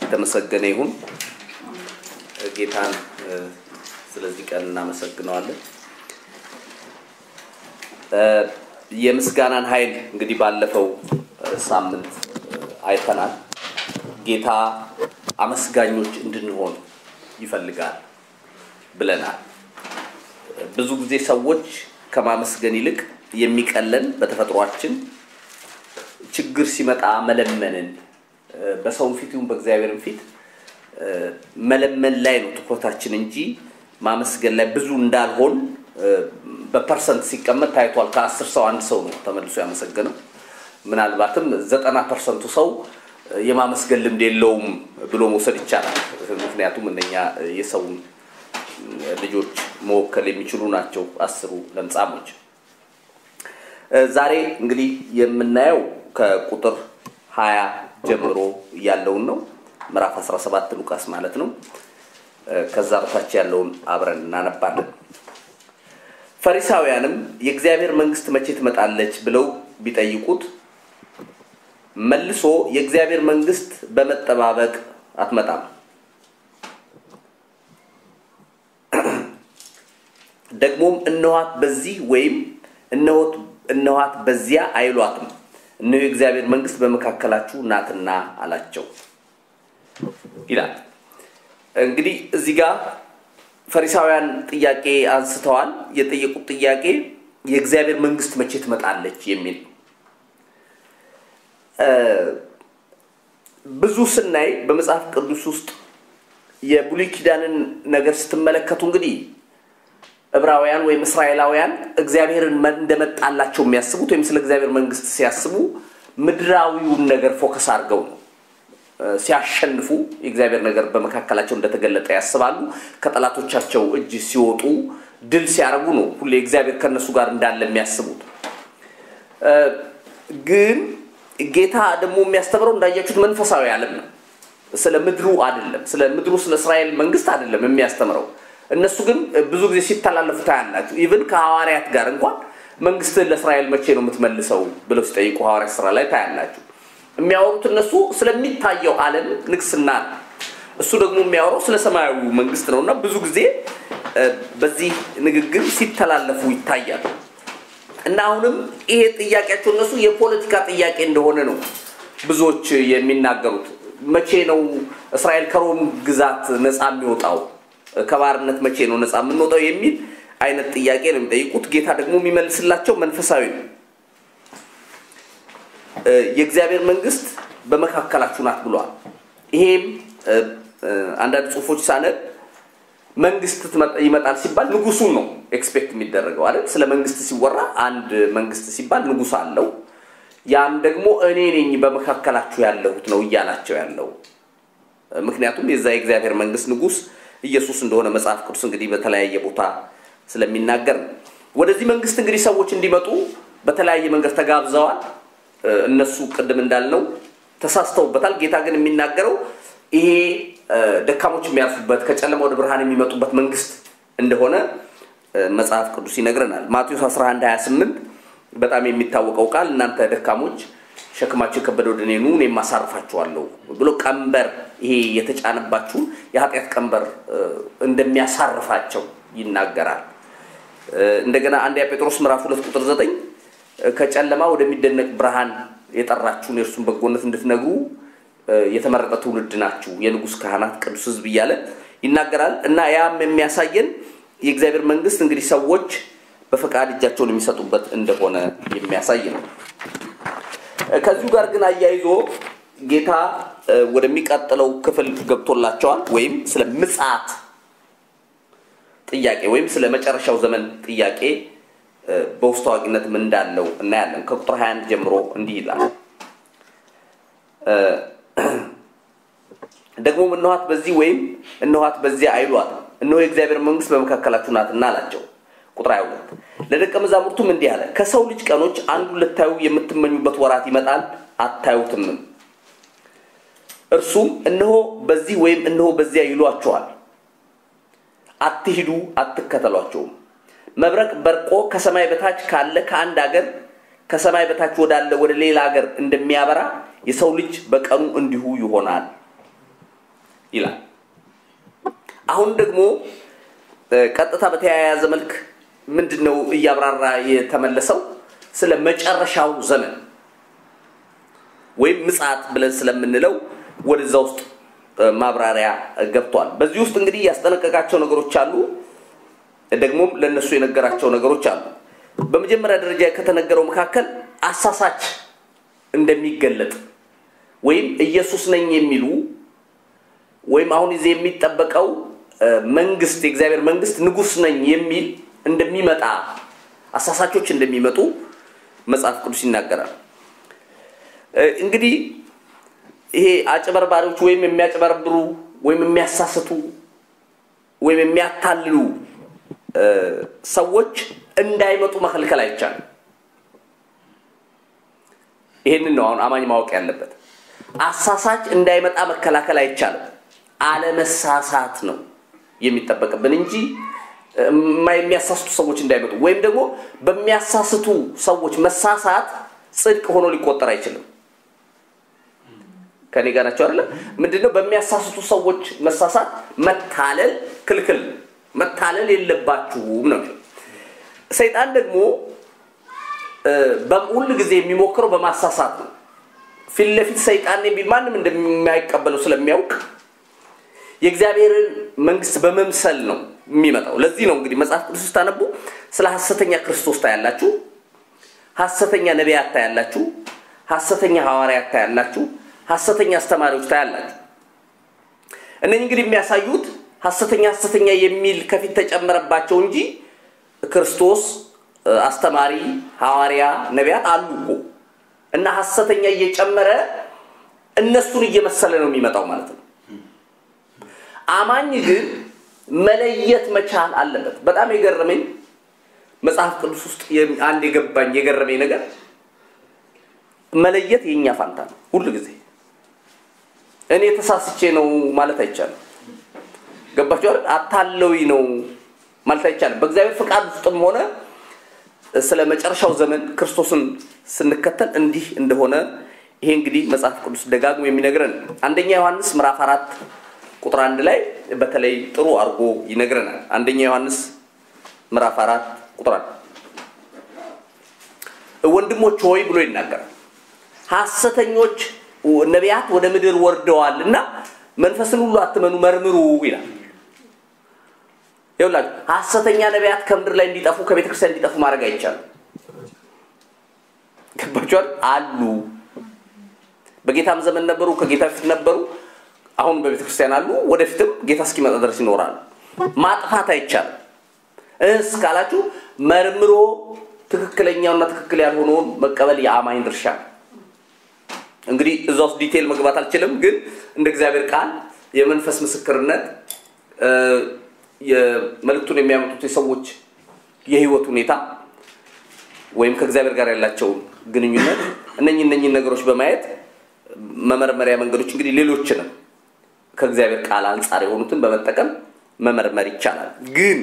የተመሰገነ ይሁን። ጌታን ስለዚህ ቀን እናመሰግነዋለን። የምስጋናን ኃይል እንግዲህ ባለፈው ሳምንት አይተናል። ጌታ አመስጋኞች እንድንሆን ይፈልጋል ብለናል። ብዙ ጊዜ ሰዎች ከማመስገን ይልቅ የሚቀለን በተፈጥሯችን ችግር ሲመጣ መለመንን በሰውም ፊት ይሁን በእግዚአብሔርም ፊት መለመን ላይ ነው ትኩረታችን እንጂ ማመስገን ላይ ብዙ እንዳልሆን በፐርሰንት ሲቀመጥ ታይቷል። ከአስር ሰው አንድ ሰው ነው ተመልሶ ያመሰገነው። ምናልባትም ዘጠና ፐርሰንቱ ሰው የማመስገን ልምድ የለውም ብሎ መውሰድ ይቻላል። ምክንያቱም እነኛ የሰውን ልጆች መወከል የሚችሉ ናቸው አስሩ ለምጻሞች። ዛሬ እንግዲህ የምናየው ከቁጥር ሀያ ጀምሮ ያለውን ነው። ምዕራፍ 17 ሉቃስ ማለት ነው። ከዛ በታች ያለውን አብረን እናነባለን። ፈሪሳውያንም የእግዚአብሔር መንግስት መቼ ትመጣለች ብለው ቢጠይቁት መልሶ የእግዚአብሔር መንግስት በመጠባበቅ አትመጣም፣ ደግሞም እነኋት በዚህ ወይም እነኋት በዚያ አይሏትም፣ እነሆ የእግዚአብሔር መንግስት በመካከላችሁ ናትና አላቸው ይላል። እንግዲህ እዚህ ጋር ፈሪሳውያን ጥያቄ አንስተዋል። የጠየቁት ጥያቄ የእግዚአብሔር መንግስት መቼ ትመጣለች የሚል ነው። ብዙ ስናይ በመጽሐፍ ቅዱስ ውስጥ የብሉይ ኪዳንን ነገር ስትመለከቱ እንግዲህ ዕብራውያን ወይም እስራኤላውያን እግዚአብሔርን እንደመጣላቸው የሚያስቡት ወይም ስለ እግዚአብሔር መንግስት ሲያስቡ ምድራዊውን ነገር ፎከስ አድርገው ነው። ሲያሸንፉ የእግዚአብሔር ነገር በመካከላቸው እንደተገለጠ ያስባሉ። ከጠላቶቻቸው እጅ ሲወጡ ድል ሲያደርጉ ነው ሁሌ እግዚአብሔር ከእነሱ ጋር እንዳለ የሚያስቡት። ግን ጌታ ደግሞ የሚያስተምረው እንዳያችሁት መንፈሳዊ ዓለም ነው። ስለ ምድሩ አይደለም፣ ስለ ምድሩ ስለ እስራኤል መንግስት አይደለም የሚያስተምረው። እነሱ ግን ብዙ ጊዜ ሲተላለፉ ታያላችሁ። ኢቭን ከሐዋርያት ጋር እንኳን መንግስትህን ለእስራኤል መቼ ነው የምትመልሰው ብለው ሲጠይቁ ሐዋርያት ስራ ላይ ታያላችሁ። የሚያወሩት እነሱ ስለሚታየው ዓለም ንግስና ነው። እሱ ደግሞ የሚያወራው ስለ ሰማያዊ መንግስት ነው እና ብዙ ጊዜ በዚህ ንግግር ሲተላለፉ ይታያል። እና አሁንም ይሄ ጥያቄያቸው እነሱ የፖለቲካ ጥያቄ እንደሆነ ነው ብዙዎች የሚናገሩት። መቼ ነው እስራኤል ከሮም ግዛት ነፃ የሚወጣው? ከባርነት መቼ ነው ነፃ የምንወጣው? የሚል አይነት ጥያቄ ነው የሚጠይቁት። ጌታ ደግሞ የሚመልስላቸው መንፈሳዊ ነው። የእግዚአብሔር መንግስት በመካከላችሁ ናት ብሏል። ይሄም አንዳንድ ጽሁፎች ሳነብ መንግስት ይመጣል ሲባል ንጉሱን ነው ኤክስፔክት የሚደረገው አይደል? ስለ መንግስት ሲወራ አንድ መንግስት ሲባል ንጉስ አለው። ያም ደግሞ እኔ ነኝ በመካከላችሁ ያለሁት ነው እያላቸው ያለው። ምክንያቱም የዛ የእግዚአብሔር መንግስት ንጉስ ኢየሱስ እንደሆነ መጽሐፍ ቅዱስ እንግዲህ በተለያየ ቦታ ስለሚናገር ነው። ወደዚህ መንግስት እንግዲህ ሰዎች እንዲመጡ በተለያየ መንገድ ተጋብዘዋል። እነሱ ቅድም እንዳልነው ተሳስተውበታል። ጌታ ግን የሚናገረው ይሄ ደካሞች የሚያርፉበት ከጨለማ ወደ ብርሃን የሚመጡበት መንግስት እንደሆነ መጽሐፍ ቅዱስ ይነግረናል። ማቴዎስ 11 28 በጣም የሚታወቀው ቃል እናንተ ደካሞች ሸክማቸው የከበደ ወደ እኔ ኑ እኔም አሳርፋችኋለሁ ብሎ ቀንበር ይሄ የተጫነባችሁን የኃጢአት ቀንበር እንደሚያሳርፋቸው ይናገራል። እንደገና አንደኛ ጴጥሮስ ምዕራፍ ሁለት ቁጥር ዘጠኝ ከጨለማ ወደሚደነቅ ብርሃን የጠራችሁን የእርሱን በጎነት እንድትነግሩ የተመረጠ ትውልድ ናችሁ፣ የንጉሥ ካህናት፣ ቅዱስ ሕዝብ እያለ ይናገራል እና ያም የሚያሳየን የእግዚአብሔር መንግስት እንግዲህ ሰዎች በፈቃድ እጃቸውን የሚሰጡበት እንደሆነ የሚያሳይ ነው። ከዚሁ ጋር ግን አያይዞ ጌታ ወደሚቀጥለው ክፍል ገብቶላቸዋል። ወይም ስለ ምጽአት ጥያቄ ወይም ስለ መጨረሻው ዘመን ጥያቄ በውስጥ ታዋቂነትም እንዳለው እናያለን። ከቁጥር 21 ጀምሮ እንዲህ ይላል። ደግሞ እነኋት በዚህ ወይም እነኋት በዚያ አይሏት፣ እነሆ የእግዚአብሔር መንግስት በመካከላችሁ ናትና አላቸው። ቁጥር 22 ለደቀ መዛሙርቱም እንዲህ አለ፣ ከሰው ልጅ ቀኖች አንዱን ልታዩ የምትመኙበት ወራት ይመጣል፣ አታዩትምም። እርሱም እነሆ በዚህ ወይም እነሆ በዚያ ይሏቸዋል፣ አትሂዱ፣ አትከተሏቸውም። መብረቅ በርቆ ከሰማይ በታች ካለ ከአንድ አገር ከሰማይ በታች ወዳለ ወደ ሌላ ሀገር እንደሚያበራ የሰው ልጅ በቀኑ እንዲሁ ይሆናል ይላል። አሁን ደግሞ ቀጥታ በተያያዘ መልክ ምንድን ነው እያብራራ የተመለሰው ስለ መጨረሻው ዘመን ወይም ምጽአት ብለን ስለምንለው ወደዛ ውስጥ ማብራሪያ ገብቷል። በዚህ ውስጥ እንግዲህ ያስጠነቀቃቸው ነገሮች አሉ፣ ደግሞም ለእነሱ የነገራቸው ነገሮች አሉ። በመጀመሪያ ደረጃ ከተነገረው መካከል አሳሳች እንደሚገለጥ ወይም ኢየሱስ ነኝ የሚሉ ወይም አሁን ጊዜ የሚጠበቀው መንግስት የእግዚአብሔር መንግስት ንጉስ ነኝ የሚል እንደሚመጣ አሳሳቾች እንደሚመጡ መጽሐፍ ቅዱስ ይናገራል። እንግዲህ ይሄ አጭበርባሪዎች ወይም የሚያጭበረብሩ ወይም የሚያሳስቱ ወይም የሚያታልሉ ሰዎች እንዳይመጡ መከልከል አይቻልም። ይህንን ነው አሁን አማኝ ማወቅ ያለበት። አሳሳች እንዳይመጣ መከላከል አይቻልም። አለመሳሳት ነው የሚጠበቅብን እንጂ የሚያሳስቱ ሰዎች እንዳይመጡ ወይም ደግሞ በሚያሳስቱ ሰዎች መሳሳት ጽድቅ ሆኖ ሊቆጠር አይችልም። ከኔ ጋር ናቸው አይደለ? ምንድነው በሚያሳስቱ ሰዎች መሳሳት መታለል ክልክል፣ መታለል የለባችሁም ነው። ሰይጣን ደግሞ ሁል ጊዜ የሚሞክረው በማሳሳት ነው። ፊት ለፊት ሰይጣን የሚል ማንም እንደማይቀበለው ስለሚያውቅ የእግዚአብሔርን መንግስት በመምሰል ነው የሚመጣው። ለዚህ ነው እንግዲህ መጽሐፍ ቅዱስ ስታነቡ ስለ ሐሰተኛ ክርስቶስ ታያላችሁ፣ ሐሰተኛ ነቢያት ታያላችሁ፣ ሐሰተኛ ሐዋርያት ታያላችሁ፣ ሐሰተኛ አስተማሪዎች ታያላችሁ። እነዚህ እንግዲህ የሚያሳዩት ሐሰተኛ ሐሰተኛ የሚል ከፊት ተጨመረባቸው እንጂ ክርስቶስ አስተማሪ፣ ሐዋርያ፣ ነቢያት አሉ እኮ እና ሐሰተኛ እየጨመረ እነሱን እየመሰለ ነው የሚመጣው ማለት ነው። አማኝ ግን መለየት መቻል አለበት። በጣም የገረመኝ መጽሐፍ ቅዱስ ውስጥ አንድ የገባኝ የገረመኝ ነገር መለየት የእኛ ፋንታ ነው። ሁሉ ጊዜ እኔ ተሳስቼ ነው ማለት አይቻልም። ገባችሁ አይደል? አታለዊ ነው ማለት አይቻልም። በእግዚአብሔር ፍቃድ ውስጥም ሆነ ስለ መጨረሻው ዘመን ክርስቶስን ስንከተል እንዲህ እንደሆነ ይሄ እንግዲህ መጽሐፍ ቅዱስ ደጋግሞ የሚነግረን አንደኛ ዮሐንስ ምዕራፍ አራት ቁጥር አንድ ላይ በተለይ ጥሩ አድርጎ ይነግረናል። አንደኛ ዮሐንስ ምዕራፍ አራት ቁጥር አንድ ወንድሞች ሆይ ብሎ ይናገራል። ሐሰተኞች ነቢያት ወደ ምድር ወርደዋል እና መንፈስን ሁሉ አትመኑ፣ መርምሩ ይላል። ይኸውላችሁ ሐሰተኛ ነቢያት ከምድር ላይ እንዲጠፉ ከቤተ ክርስቲያን እንዲጠፉ ማድረግ አይቻልም። ገባችኋል? አሉ። በጌታም ዘመን ነበሩ፣ ከጌታ ፊት ነበሩ፣ አሁን በቤተ ክርስቲያን አሉ፣ ወደፊትም ጌታ እስኪመጣ ድረስ ይኖራሉ። ማጥፋት አይቻልም። እስ ካላችሁ መርምሮ ትክክለኛውና ትክክል ያልሆነውን መቀበል የአማኝ ድርሻ ነው። እንግዲህ እዛ ውስጥ ዲቴል መግባት አልችልም፣ ግን እንደ እግዚአብሔር ቃል የመንፈስ ምስክርነት የመልእክቱን የሚያመጡት የሰዎች የህይወት ሁኔታ ወይም ከእግዚአብሔር ጋር ያላቸውን ግንኙነት እነኚህ እነኚህን ነገሮች በማየት መመርመሪያ መንገዶች እንግዲህ ሌሎችንም ከእግዚአብሔር ቃል አንጻር የሆኑትን በመጠቀም መመርመር ይቻላል። ግን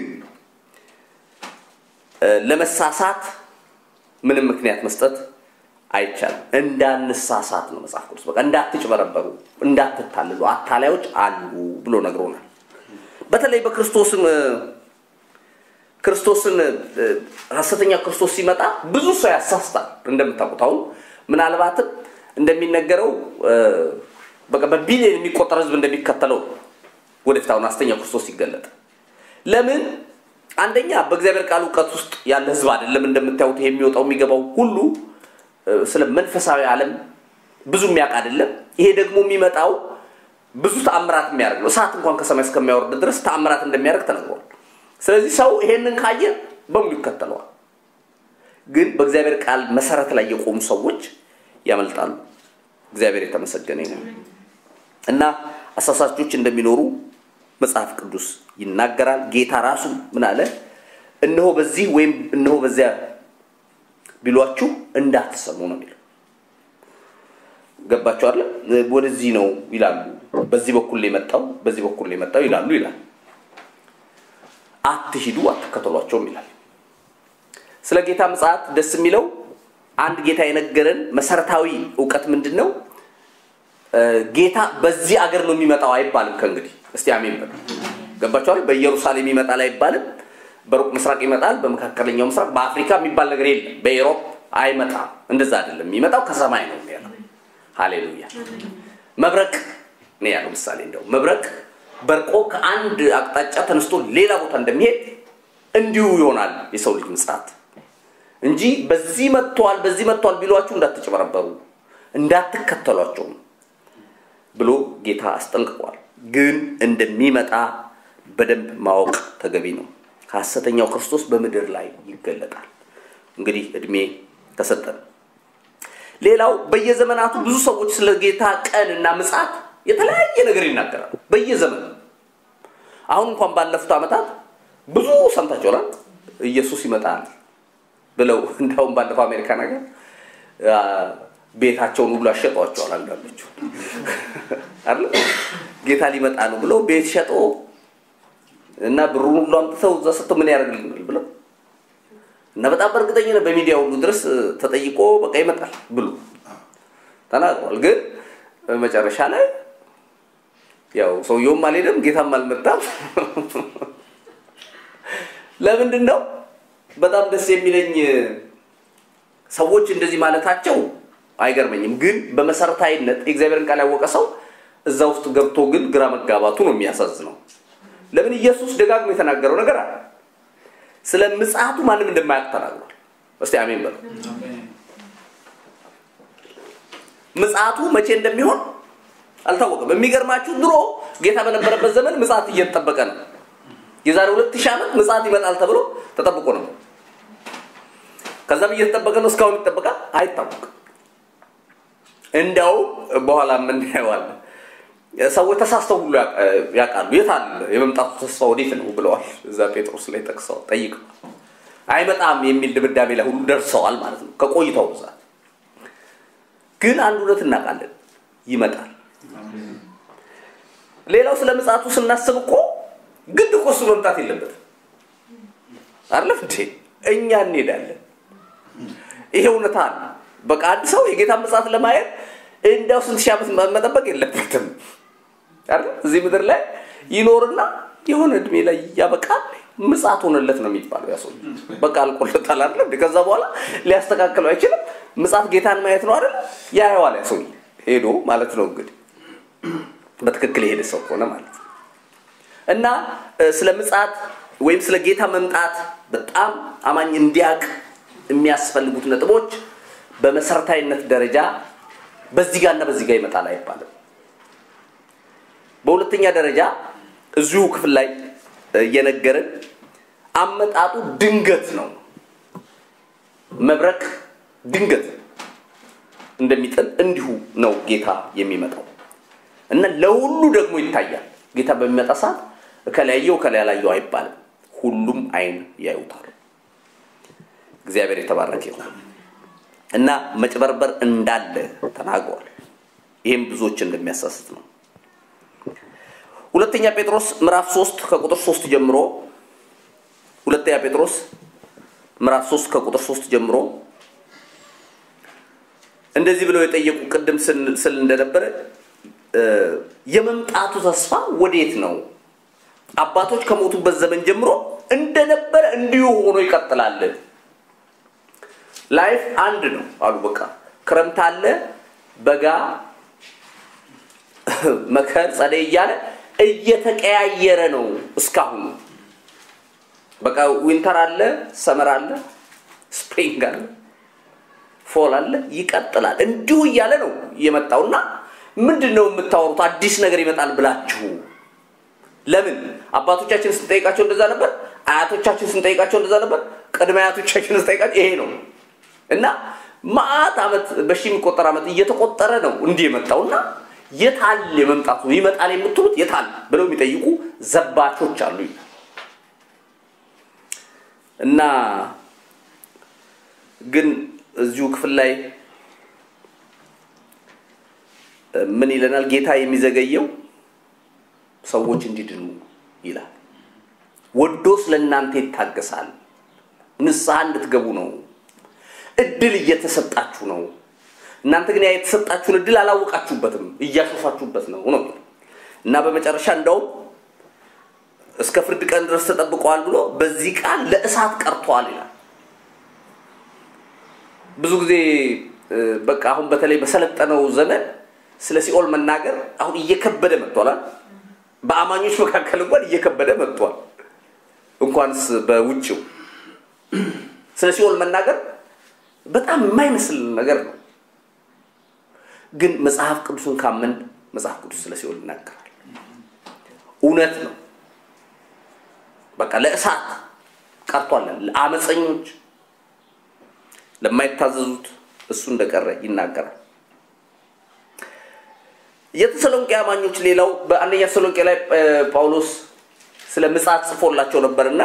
ለመሳሳት ምንም ምክንያት መስጠት አይቻልም። እንዳንሳሳት ነው መጽሐፍ ቅዱስ። በቃ እንዳትጭበረበሩ፣ እንዳትታልሉ አታላዮች አሉ ብሎ ነግሮናል። በተለይ በክርስቶስን ክርስቶስን ሐሰተኛ ክርስቶስ ሲመጣ ብዙ ሰው ያሳስታል። እንደምታውቁት አሁን ምናልባትም እንደሚነገረው በቃ በቢሊዮን የሚቆጠር ህዝብ እንደሚከተለው ወደፊት አሁን ሐሰተኛ ክርስቶስ ሲገለጥ ለምን አንደኛ በእግዚአብሔር ቃል እውቀት ውስጥ ያለ ህዝብ አይደለም። እንደምታዩት ይሄ የሚወጣው የሚገባው ሁሉ ስለ መንፈሳዊ ዓለም ብዙ የሚያውቅ አይደለም። ይሄ ደግሞ የሚመጣው ብዙ ተአምራት የሚያደርግ ነው። እሳት እንኳን ከሰማይ እስከሚያወርድ ድረስ ተአምራት እንደሚያደርግ ተነግሯል። ስለዚህ ሰው ይሄንን ካየ በሙሉ ይከተለዋል። ግን በእግዚአብሔር ቃል መሰረት ላይ የቆሙ ሰዎች ያመልጣሉ። እግዚአብሔር የተመሰገነ ነው እና አሳሳቾች እንደሚኖሩ መጽሐፍ ቅዱስ ይናገራል። ጌታ ራሱ ምን አለ? እነሆ በዚህ ወይም እነሆ በዚያ ቢሏችሁ እንዳትሰሙ ነው የሚለው። ገባችሁ አለ? ወደዚህ ነው ይላሉ፣ በዚህ በኩል የመጣው በዚህ በኩል የመጣው ይላሉ ይላል። አትሂዱ፣ አትከተሏቸውም ይላል። ስለ ጌታ ምጽአት ደስ የሚለው አንድ ጌታ የነገረን መሰረታዊ እውቀት ምንድን ነው? ጌታ በዚህ አገር ነው የሚመጣው አይባልም። ከእንግዲህ እስቲ አሜን በሉ። ገባችኋል? በኢየሩሳሌም ይመጣል አይባልም። በሩቅ ምስራቅ ይመጣል፣ በመካከለኛው ምስራቅ፣ በአፍሪካ የሚባል ነገር የለም። በኤሮፕ አይመጣም። እንደዛ አይደለም። የሚመጣው ከሰማይ ነው ያለው። ሃሌሉያ። መብረቅ ነው ያለው ምሳሌ። እንደው መብረቅ በርቆ ከአንድ አቅጣጫ ተነስቶ ሌላ ቦታ እንደሚሄድ እንዲሁ ይሆናል የሰው ልጅ ምጽአት እንጂ በዚህ መጥቷል በዚህ መጥቷል ቢሏችሁ እንዳትጨበረበሩ እንዳትከተሏቸውም ብሎ ጌታ አስጠንቅቋል። ግን እንደሚመጣ በደንብ ማወቅ ተገቢ ነው። ሐሰተኛው ክርስቶስ በምድር ላይ ይገለጣል። እንግዲህ እድሜ ተሰጠን። ሌላው በየዘመናቱ ብዙ ሰዎች ስለ ጌታ ቀን እና ምጽአት የተለያየ ነገር ይናገራሉ። በየዘመኑ አሁን እንኳን ባለፉት ዓመታት ብዙ ሰምታችኋል። ኢየሱስ ይመጣል ብለው እንዳውም ባለፈው አሜሪካ ነገር ቤታቸውን ሁሉ አሸጠዋቸዋል። አንዳንዶቹ አይደል ጌታ ሊመጣ ነው ብለው ቤት ሸጦ እና ብሩን ሁሉ አምጥተው እዛ ሰጥተው ምን ያደርግልናል ብለው እና በጣም በእርግጠኝነት በሚዲያ ሁሉ ድረስ ተጠይቆ በቃ ይመጣል ብሎ ተናግሯል። ግን መጨረሻ ላይ ያው ሰውየውም አልሄደም፣ ጌታም አልመጣም። ለምንድን ነው በጣም ደስ የሚለኝ ሰዎች እንደዚህ ማለታቸው አይገርመኝም። ግን በመሰረታዊነት የእግዚአብሔርን ቃል ያወቀ ሰው እዛ ውስጥ ገብቶ ግን ግራ መጋባቱ ነው የሚያሳዝነው። ለምን ኢየሱስ ደጋግሞ የተናገረው ነገር አለ። ስለ ምጽአቱ ማንም እንደማያውቅ ተናግሯል። እስቲ አሜን በሉ። ምጽአቱ መቼ እንደሚሆን አልታወቀም። የሚገርማችሁ ድሮ ጌታ በነበረበት ዘመን ምጽአት እየተጠበቀ ነው። የዛሬ ሁለት ሺህ ዓመት ምጽአት ይመጣል ተብሎ ተጠብቆ ነው። ከዛም እየተጠበቀ ነው። እስካሁን ይጠበቃል፣ አይታወቅም። እንዲያውም በኋላ የምናየዋለን ሰዎች ተሳስተው ሁሉ ያውቃሉ። የት አለ የመምጣቱ ተስፋ ወዴት ነው ብለዋል። እዛ ጴጥሮስ ላይ ጠቅሰው ጠይቀው አይመጣም የሚል ድምዳሜ ላይ ሁሉ ደርሰዋል ማለት ነው ከቆይታው ብዛት። ግን አንድ እውነት እናውቃለን፣ ይመጣል። ሌላው ስለ ምጽአቱ ስናስብ እኮ ግድ እኮ እሱ መምጣት የለበትም አይደለም እንዴ? እኛ እንሄዳለን። ይሄ እውነታ አለ። በቃ አንድ ሰው የጌታ ምጽአት ለማየት እንዲያው ስንት ሺህ ዓመት መጠበቅ የለበትም አይደል? እዚህ ምድር ላይ ይኖርና የሆነ እድሜ ላይ ያበቃል። ምጽአት ሆነለት ነው የሚባለው። ያ ሰው በቃ አልቆለታል አይደል? ከዛ በኋላ ሊያስተካክለው አይችልም። ምጽአት ጌታን ማየት ነው አይደል? ያየዋል ያ ሰው ሄዶ ማለት ነው እንግዲህ በትክክል የሄደ ሰው ከሆነ ማለት ነው። እና ስለ ምጽአት ወይም ስለ ጌታ መምጣት በጣም አማኝ እንዲያውቅ የሚያስፈልጉት ነጥቦች በመሰረታዊነት ደረጃ በዚህ ጋር እና በዚህ ጋር ይመጣል አይባልም። በሁለተኛ ደረጃ እዚሁ ክፍል ላይ እየነገርን አመጣጡ ድንገት ነው። መብረቅ ድንገት እንደሚጥል እንዲሁ ነው ጌታ የሚመጣው እና ለሁሉ ደግሞ ይታያል። ጌታ በሚመጣ ሰዓት እከለያየው እከለያላየው አይባልም። ሁሉም አይን ያዩታል። እግዚአብሔር የተባረከ ይሁን እና መጭበርበር እንዳለ ተናግሯል። ይህም ብዙዎች እንደሚያሳስት ነው። ሁለተኛ ጴጥሮስ ምዕራፍ 3 ከቁጥር 3 ጀምሮ ሁለተኛ ጴጥሮስ ምዕራፍ 3 ከቁጥር 3 ጀምሮ እንደዚህ ብለው የጠየቁ ቅድም ስል እንደነበረ የመምጣቱ ተስፋ ወዴት ነው? አባቶች ከሞቱበት ዘመን ጀምሮ እንደነበረ እንዲሁ ሆኖ ይቀጥላል። ላይፍ አንድ ነው አሉ። በቃ ክረምት አለ፣ በጋ፣ መከር፣ ጸደይ እያለ እየተቀያየረ ነው እስካሁን። በቃ ዊንተር አለ፣ ሰመር አለ፣ ስፕሪንግ አለ፣ ፎል አለ፣ ይቀጥላል። እንዲሁ እያለ ነው የመጣውና ምንድን ነው የምታወሩት? አዲስ ነገር ይመጣል ብላችሁ ለምን? አባቶቻችን ስንጠይቃቸው እንደዛ ነበር። አያቶቻችን ስንጠይቃቸው እንደዛ ነበር። ቅድመ አያቶቻችን ስንጠይቃቸው ይሄ ነው እና ማአት ዓመት በሺ የሚቆጠር ዓመት እየተቆጠረ ነው እንዲህ የመጣውና የታል የመምጣቱ ይመጣል የምትሉት የታል ብለው የሚጠይቁ ዘባቾች አሉ እና ግን እዚሁ ክፍል ላይ ምን ይለናል? ጌታ የሚዘገየው ሰዎች እንዲድኑ ይላል። ወዶ ስለ እናንተ ይታገሳል። ንስሐ እንድትገቡ ነው። እድል እየተሰጣችሁ ነው። እናንተ ግን ያ የተሰጣችሁን እድል አላወቃችሁበትም፣ እያሾፋችሁበት ነው ነው የሚለው እና በመጨረሻ እንደውም እስከ ፍርድ ቀን ድረስ ተጠብቀዋል ብሎ በዚህ ቃል ለእሳት ቀርተዋል ይላል። ብዙ ጊዜ እ፣ በቃ አሁን በተለይ በሰለጠነው ዘመን ስለ ሲኦል መናገር አሁን እየከበደ መጥቷል። አይደል? በአማኞች መካከል እንኳን እየከበደ መጥቷል። እንኳንስ በውጭው ስለ ሲኦል መናገር በጣም የማይመስል ነገር ነው። ግን መጽሐፍ ቅዱስን ካመን መጽሐፍ ቅዱስ ስለ ሲኦል ይናገራል። እውነት ነው። በቃ ለእሳት ቀርቷለን። ለአመፀኞች፣ ለማይታዘዙት እሱ እንደቀረ ይናገራል። የተሰሎንቄ አማኞች ሌላው በአንደኛ ተሰሎንቄ ላይ እ፣ ጳውሎስ ስለ ምጽአት ጽፎላቸው ነበርና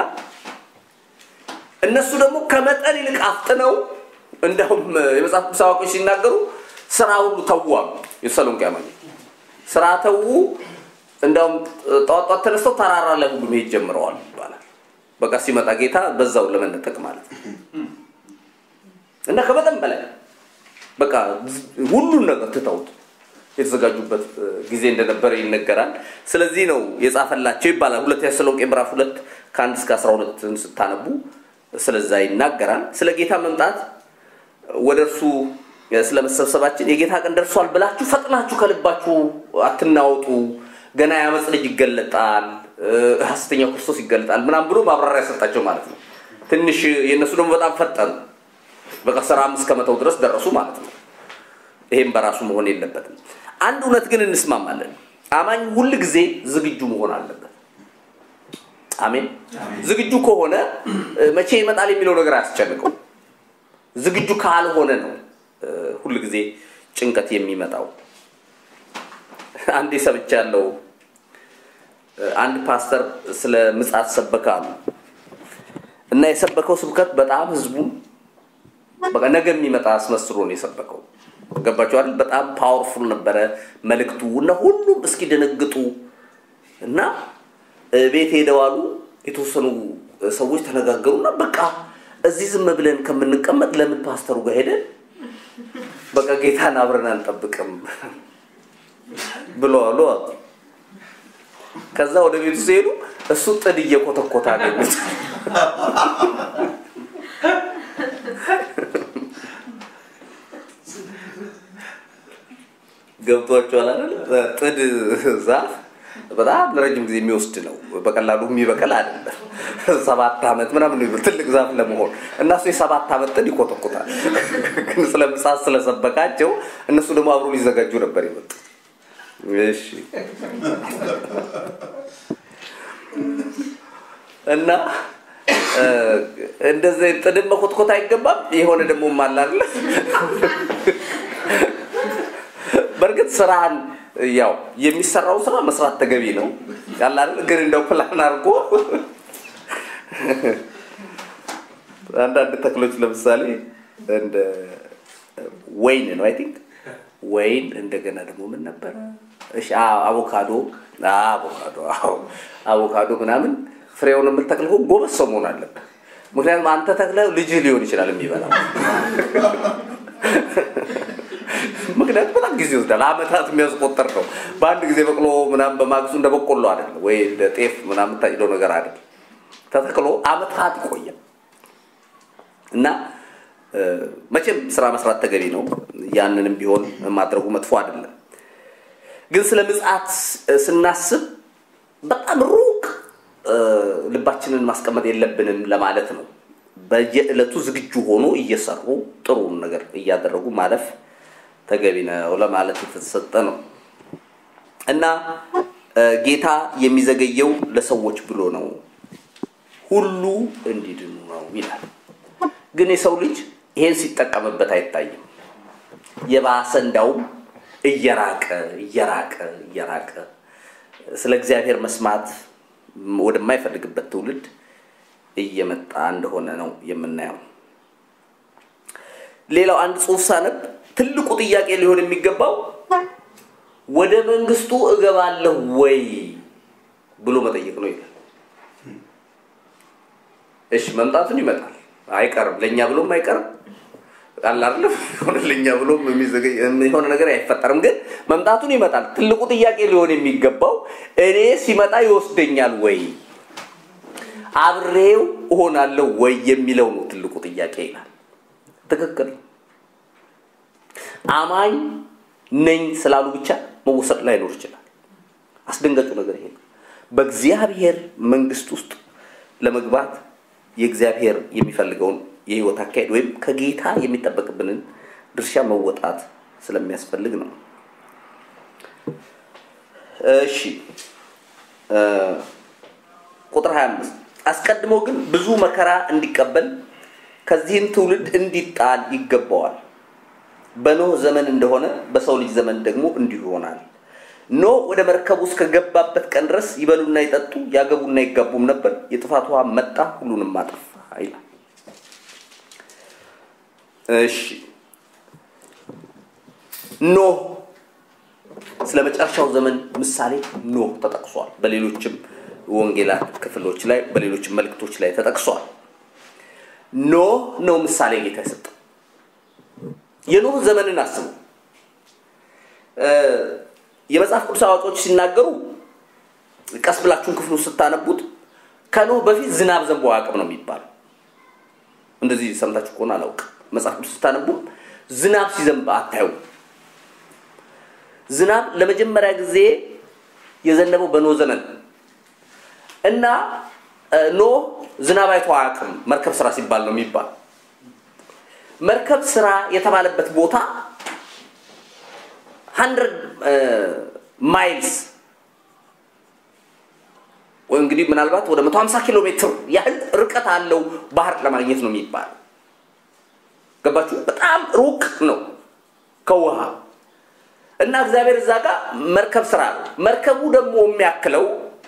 እነሱ ደግሞ ከመጠን ይልቅ አፍጥነው እንደውም የመጽሐፍ ቅዱስ አዋቂዎች ሲናገሩ ስራ ሁሉ ተዉ አሉ። የተሰሎንቄ አማኞች ስራ ተዉ። እንደውም ጠዋት ጠዋት ተነስተው ተራራ ላይ ሁሉ መሄድ ጀምረዋል ይባላል። በቃ ሲመጣ ጌታ በዛው ለመነጠቅ ማለት ነው እና ከመጠን በላይ በቃ ሁሉን ነገር ትተውት የተዘጋጁበት እ፣ ጊዜ እንደነበረ ይነገራል። ስለዚህ ነው የጻፈላቸው ይባላል። ሁለተኛ ተሰሎንቄ ምዕራፍ ሁለት ከአንድ እስከ አስራ ሁለትን ስታነቡ ስለዛ ይናገራል። ስለ ጌታ መምጣት ወደ እርሱ ስለ መሰብሰባችን የጌታ ቀን ደርሷል ብላችሁ ፈጥናችሁ ከልባችሁ አትናወጡ፣ ገና የዓመፅ ልጅ ይገለጣል፣ እ፣ ሐሰተኛው ክርስቶስ ይገለጣል ምናምን ብሎ ማብራሪያ ሰጣቸው ማለት ነው። ትንሽ የእነሱ ደግሞ በጣም ፈጠኑ። በቃ ስራ አምስት ከመተው ድረስ ደረሱ ማለት ነው። ይሄም በራሱ መሆን የለበትም። አንድ እውነት ግን እንስማማለን። አማኝ ሁል ጊዜ ዝግጁ መሆን አለበት። አሜን። ዝግጁ ከሆነ እ፣ መቼ ይመጣል የሚለው ነገር አያስጨንቀው። ዝግጁ ካልሆነ ነው እ፣ ሁል ጊዜ ጭንቀት የሚመጣው። አንዴ ሰምቻለሁ። እ፣ አንድ ፓስተር ስለ ምጽአት ሰበከ አሉ እና የሰበከው ስብከት በጣም ህዝቡን በቃ ነገ የሚመጣ አስመስሎ ነው የሰበከው። ገባችሁ አይደል? በጣም ፓወርፉል ነበረ መልእክቱ እና ሁሉም እስኪደነግጡ እና እ፣ ቤት ሄደዋሉ። የተወሰኑ ሰዎች ተነጋገሩና በቃ እዚህ ዝም ብለን ከምንቀመጥ ለምን ፓስተሩ ጋር ሄደን በቃ ጌታን አብረን አንጠብቅም ብሎ አሉ አሉ። ከዛ ወደ ቤቱ ሲሄዱ እሱ ጥድ እየኮተኮተ አገኙት። ገብቷቸዋል አይደል? ጥድ ዛፍ በጣም ለረጅም ጊዜ የሚወስድ ነው። በቀላሉ የሚበቅል አይደለም። ሰባት ዓመት ምናምን ነው የሚበቅል ትልቅ ዛፍ ለመሆን እና እሱ የሰባት ዓመት ጥድ ይኮተኮታል። ግን ስለ ምጽአት ስለሰበካቸው እነሱ ደግሞ አብሮ ሊዘጋጁ ነበር የመጡት። እሺ እና እ፣ እንደዚህ ጥድን መኮትኮት አይገባም። የሆነ ደግሞ ማለ አይደለ? በእርግጥ ስራን ያው የሚሰራው ስራ መስራት ተገቢ ነው ያለ አይደል? ግን እንደው ፕላን አድርጎ አንዳንድ ተክሎች ለምሳሌ እንደ ወይን ነው አይ ቲንክ ወይን እንደገና ደግሞ ምን ነበረ? እሺ አ- አቮካዶ አ- አቮካዶ አዎ አቮካዶ ምናምን ፍሬውን የምትተክል ከሆነ ጎበዝ ሰው መሆን አለብህ። ምክንያቱም አንተ ተክለህ ልጅህ ሊሆን ይችላል የሚበላው። ምክንያቱም በጣም ጊዜ ይወስዳል። አመታት የሚያስቆጠር ነው። በአንድ ጊዜ በቅሎ ምናምን በማግስቱ እንደ በቆሎ አይደለም ወይ እንደ ጤፍ ምናምን ታጭዶ ነገር አይደለም። ተተክሎ አመታት ይቆያል እና እ፣ መቼም ስራ መስራት ተገቢ ነው። ያንንም ቢሆን ማድረጉ መጥፎ አይደለም። ግን ስለ ምጽአት እ፣ ስናስብ በጣም ሩቅ እ፣ ልባችንን ማስቀመጥ የለብንም ለማለት ነው። በየዕለቱ ዝግጁ ሆኖ እየሰሩ ጥሩን ነገር እያደረጉ ማለፍ ተገቢ ነው ለማለት የተሰጠ ነው እና እ፣ ጌታ የሚዘገየው ለሰዎች ብሎ ነው፣ ሁሉ እንዲድኑ ነው ይላል። ግን የሰው ልጅ ይሄን ሲጠቀምበት አይታይም። የባሰ እንዳውም እየራቀ እየራቀ እየራቀ ስለ እግዚአብሔር መስማት ወደማይፈልግበት ትውልድ እየመጣ እንደሆነ ነው የምናየው። ሌላው አንድ ጽሑፍ ሳነብ ትልቁ ጥያቄ ሊሆን የሚገባው ወደ መንግስቱ እገባለሁ ወይ ብሎ መጠየቅ ነው ይላል። እሺ መምጣቱን ይመጣል አይቀርም፣ ለእኛ ብሎም አይቀርም። አለ አይደለም ይሆንልኛ ብሎም የሚዘገይ የሆነ ነገር አይፈጠርም። ግን መምጣቱን ይመጣል። ትልቁ ጥያቄ ሊሆን የሚገባው እኔ ሲመጣ ይወስደኛል ወይ አብሬው እሆናለሁ ወይ የሚለው ነው ትልቁ ጥያቄ ይላል። ትክክል። አማኝ ነኝ ስላሉ ብቻ መወሰድ ላይኖር ይችላል። አስደንጋጩ ነገር ይሄ ነው። በእግዚአብሔር መንግስት ውስጥ ለመግባት የእግዚአብሔር የሚፈልገውን የህይወት አካሄድ ወይም ከጌታ የሚጠበቅብንን ድርሻ መወጣት ስለሚያስፈልግ ነው። እሺ ቁጥር 25 አስቀድሞ ግን ብዙ መከራ እንዲቀበል ከዚህም ትውልድ እንዲጣል ይገባዋል። በኖህ ዘመን እንደሆነ በሰው ልጅ ዘመን ደግሞ እንዲሁ ይሆናል። ኖህ ወደ መርከብ ውስጥ ከገባበት ቀን ድረስ ይበሉና ይጠጡ ያገቡና ይጋቡም ነበር። የጥፋት ውሃ መጣ፣ ሁሉንም አጠፋ ይላል። እሺ ኖህ ስለ መጨረሻው ዘመን ምሳሌ ኖህ ተጠቅሷል። በሌሎችም ወንጌላት ክፍሎች ላይ በሌሎችም መልእክቶች ላይ ተጠቅሷል። ኖህ ነው ምሳሌ ጌታ የሰጠው። የኖህ ዘመንን አስቡ። የመጽሐፍ ቅዱስ አዋቂዎች ሲናገሩ ቀስ ብላችሁን ክፍሉ ስታነቡት ከኖህ በፊት ዝናብ ዘንቦ አያውቅም ነው የሚባለው። እንደዚህ ሰምታችሁ ከሆነ አላውቅም። መጽሐፍ ቅዱስ ስታነቡ ዝናብ ሲዘንብ አታዩ። ዝናብ ለመጀመሪያ ጊዜ የዘነበው በኖህ ዘመን እና ኖህ ዝናብ አይቶ አያውቅም መርከብ ስራ ሲባል ነው የሚባል። መርከብ ስራ የተባለበት ቦታ ሀንድረድ ማይልስ ወይ እንግዲህ ምናልባት ወደ 150 ኪሎ ሜትር ያህል ርቀት አለው ባህር ለማግኘት ነው የሚባል። ገባችሁ? በጣም ሩቅ ነው ከውሃ እና እግዚአብሔር እዛ ጋር መርከብ ስራ ነው። መርከቡ ደግሞ የሚያክለው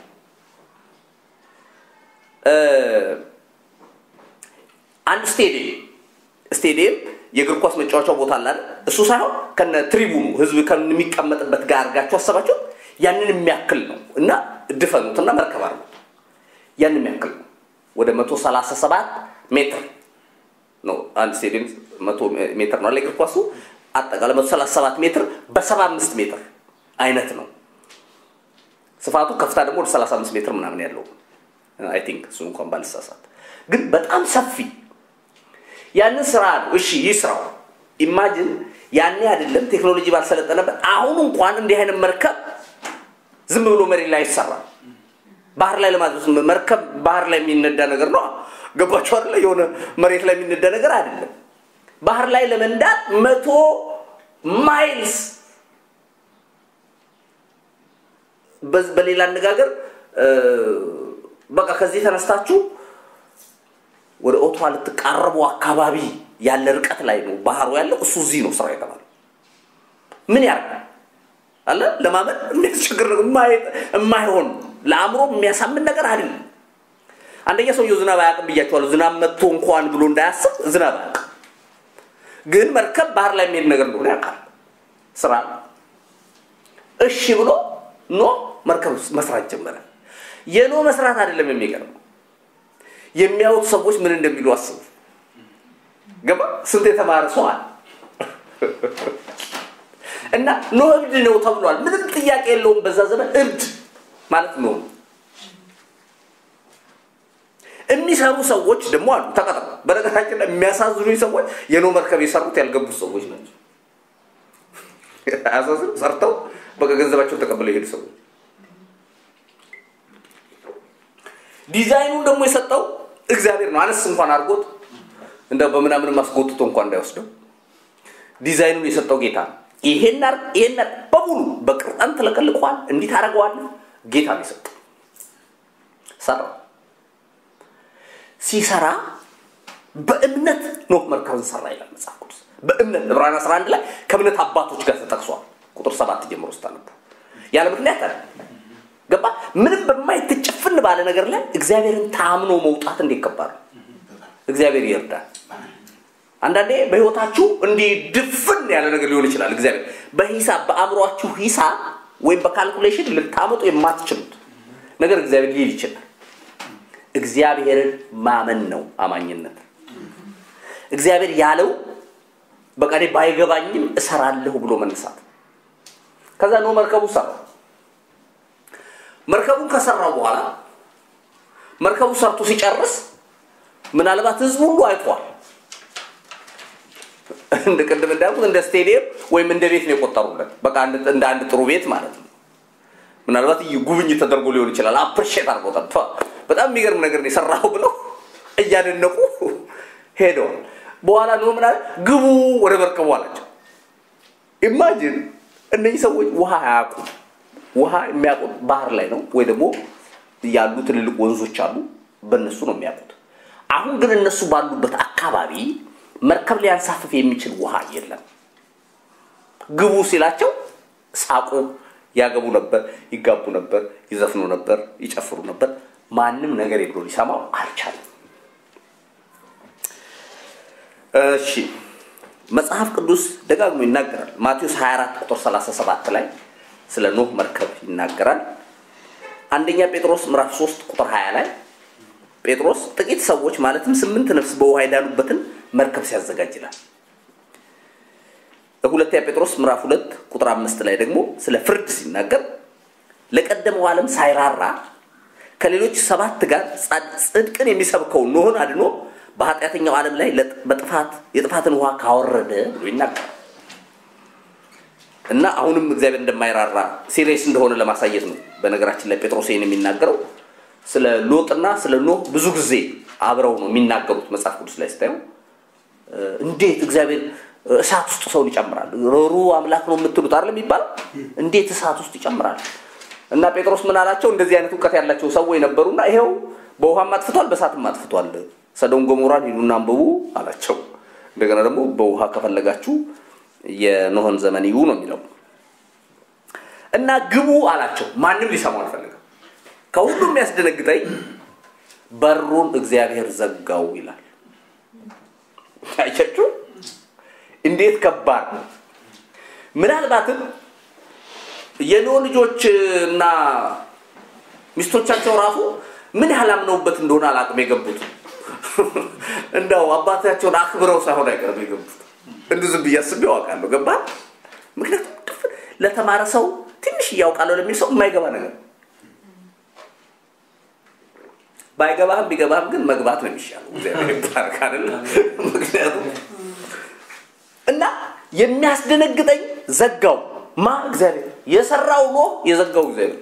አንድ ስቴዲየም ስቴዲየም የእግር ኳስ መጫወቻ ቦታ አለ አይደል? እሱ ሳይሆን ከነ ትሪቡኑ ህዝብ ከሚቀመጥበት ጋር አድርጋችሁ አሰባችሁ ያንን የሚያክል ነው እና ድፈኑት እና መርከብ አድርጉት። ያንን የሚያክል ነው። ወደ 137 ሜትር ነው አንድ ስቴዲየም 100 ሜትር ነው አለ እግር ኳሱ አጠቃላይ 137 ሜትር በ75 ሜትር አይነት ነው። ስፋቱ ከፍታ ደግሞ ወደ 35 ሜትር ምናምን ያለው አይ ቲንክ እሱ እንኳን ባልሳሳት ግን በጣም ሰፊ ያንን ስራ ነው። እሺ ይህ ስራው ኢማጅን ያኔ አይደለም ቴክኖሎጂ ባልሰለጠነበት አሁን እንኳን እንዲህ አይነት መርከብ ዝም ብሎ መሬት ላይ አይሰራም። ባህር ላይ ለማድረስ መርከብ ባህር ላይ የሚነዳ ነገር ነው። ገባችሁ አይደለ? የሆነ መሬት ላይ የሚነዳ ነገር አይደለም። ባህር ላይ ለመንዳት መቶ ማይልስ በሌላ አነጋገር በቃ ከዚህ ተነስታችሁ ወደ ኦቷ ልትቃረቡ አካባቢ ያለ ርቀት ላይ ነው ባህሩ ያለው። እሱ እዚህ ነው ስራ የተባለው። ምን ያደርጋል አለ ለማመን የሚያስቸግር የማይሆን ለአእምሮ የሚያሳምን ነገር አይደለም። አንደኛ ሰውየው ዝናብ አያውቅም ብያቸዋለሁ። ዝናብ መጥቶ እንኳን ብሎ እንዳያስብ ዝናብ አያውቅም። ግን መርከብ ባህር ላይ የሚሄድ ነገር እንደሆነ ያውቃል። ስራ እሺ ብሎ ኖ መርከብ መስራት ጀመረ። የኖ መስራት አይደለም የሚገርመው የሚያዩት ሰዎች ምን እንደሚሉ አስቡ። ገባ ስንት የተማረ ሰው አለ እና ኖህ እብድ ነው ተብሏል። ምንም ጥያቄ የለውም። በዛ ዘመን እብድ ማለት ኖህ ነው። የሚሰሩ ሰዎች ደግሞ አሉ ተቀጥረው። በነገራችን ላይ የሚያሳዝኑኝ ሰዎች የኖህ መርከብ የሰሩት ያልገቡት ሰዎች ናቸው። አያሳዝኑ? ሰርተው በቃ ገንዘባቸውን ተቀብለው የሄዱ ሰዎች ዲዛይኑን ደግሞ የሰጠው እግዚአብሔር ነው። አነስ እንኳን አድርጎት እንደ በምናምንም አስጎትቶ እንኳን እንዳይወስደው ዲዛይኑን የሰጠው ጌታ ነው። ይሄን ይሄን በሙሉ በቅርጣን ተለቀልቋል። እንዲህ ታደርገዋለህ። ጌታ ነው የሰጠው። ሰራው። ሲሰራ በእምነት ኖህ መርከብን ሰራ ይላል መጽሐፍ ቅዱስ። በእምነት ዕብራውያን 11 ላይ ከእምነት አባቶች ጋር ተጠቅሷል። ቁጥር ሰባት ጀምሮ ስታነቡ ያለ ምክንያት አለ ገባ ምንም በማይተጨፍን ባለ ነገር ላይ እግዚአብሔርን ታምኖ መውጣት እንዴት ከባድ ነው። እግዚአብሔር ይርዳል። አንዳንዴ በህይወታችሁ እንዲህ ድፍን ያለ ነገር ሊሆን ይችላል። እግዚአብሔር በሂሳብ በአእምሯችሁ ሂሳብ ወይም በካልኩሌሽን ልታመጡ የማትችሉት ነገር እግዚአብሔር ሊል ይችላል። እግዚአብሔርን ማመን ነው አማኝነት። እግዚአብሔር ያለው በቃ እኔ ባይገባኝም እሰራለሁ ብሎ መነሳት። ከዛ ነው መርከቡ ሰራው። መርከቡን ከሰራው በኋላ መርከቡ ሰርቶ ሲጨርስ ምናልባት ህዝቡ ሁሉ አይቷል። እንደ ቅድም እንዳልኩት እንደ ስቴዲየም ወይም እንደ ቤት ነው የቆጠሩለት። በቃ እንደ አንድ ጥሩ ቤት ማለት ነው። ምናልባት ጉብኝት ተደርጎ ሊሆን ይችላል። አፕሪሼት አድርጎታል። በጣም የሚገርም ነገር ነው የሰራው ብለው እያደነቁ ሄደዋል። በኋላ ነው ምን አለ? ግቡ ወደ መርከቡ አላቸው። ኢማጂን እነዚህ ሰዎች ውሃ አያውቁም። ውሃ የሚያውቁት ባህር ላይ ነው ወይ ደግሞ ያሉ ትልልቅ ወንዞች አሉ፣ በእነሱ ነው የሚያውቁት። አሁን ግን እነሱ ባሉበት አካባቢ መርከብ ሊያንሳፍፍ የሚችል ውሃ የለም። ግቡ ሲላቸው ሳቁ፣ ያገቡ ነበር፣ ይጋቡ ነበር፣ ይዘፍኑ ነበር፣ ይጨፍሩ ነበር። ማንም ነገር ብሎ ሊሰማው አልቻለም። እሺ መጽሐፍ ቅዱስ ደጋግሞ ይናገራል። ማቴዎስ 24 ቁጥር 37 ላይ ስለ ኖህ መርከብ ይናገራል። አንደኛ ጴጥሮስ ምዕራፍ 3 ቁጥር 20 ላይ ጴጥሮስ ጥቂት ሰዎች ማለትም ስምንት ነፍስ በውሃ የዳኑበትን መርከብ ሲያዘጋጅ ይላል። ሁለተኛ ጴጥሮስ ምዕራፍ 2 ቁጥር 5 ላይ ደግሞ ስለ ፍርድ ሲናገር ለቀደመው ዓለም ሳይራራ ከሌሎች ሰባት ጋር ጽድቅን የሚሰብከው ኖህን አድኖ በኃጢአተኛው ዓለም ላይ በጥፋት የጥፋትን ውሃ ካወረደ ብሎ ይናገራል። እና አሁንም እግዚአብሔር እንደማይራራ ሲሪየስ እንደሆነ ለማሳየት ነው። በነገራችን ላይ ጴጥሮስ ይህን የሚናገረው ስለ ሎጥና ስለ ኖህ ብዙ ጊዜ አብረው ነው የሚናገሩት መጽሐፍ ቅዱስ ላይ ስታዩ እንዴት እግዚአብሔር እሳት ውስጥ ሰውን ይጨምራል? ሩ አምላክ ነው የምትሉት አይደል የሚባለው? እንዴት እሳት ውስጥ ይጨምራል? እና ጴጥሮስ ምን አላቸው? እንደዚህ አይነት እውቀት ያላቸው ሰዎች ነበሩና ይሄው በውሃም አጥፍቷል፣ በእሳትም አጥፍቷል። ሰዶም ገሞራን ሂዱና አንብቡ አላቸው። እንደገና ደግሞ በውሃ ከፈለጋችሁ የኖህን ዘመን ይዩ ነው የሚለው እና ግቡ አላቸው። ማንም ሊሰማው አልፈለገም። ከሁሉም የሚያስደነግጠኝ በሩን እግዚአብሔር ዘጋው ይላል። አያችሁ እንዴት ከባድ ነው። ምናልባትም የኖህ ልጆች እና ሚስቶቻቸው ራሱ ምን ያህል አምነውበት እንደሆነ አላቅም የገቡት እንደው አባታቸውን አክብረው ሳይሆን አይቀርም የገቡት። እንዱ ዝም ብዬ አስቤ ያውቃለሁ። ገባ? ምክንያቱም ለተማረ ሰው ትንሽ እያውቃለሁ ለሚል ሰው የማይገባ ነገር ባይገባህም ቢገባህም ግን መግባት ነው የሚሻለው። እግዚአብሔር ይባርክ አይደል? ምክንያቱም እና የሚያስደነግጠኝ ዘጋው ማ እግዚአብሔር የሰራው ኖህ የዘጋው እግዚአብሔር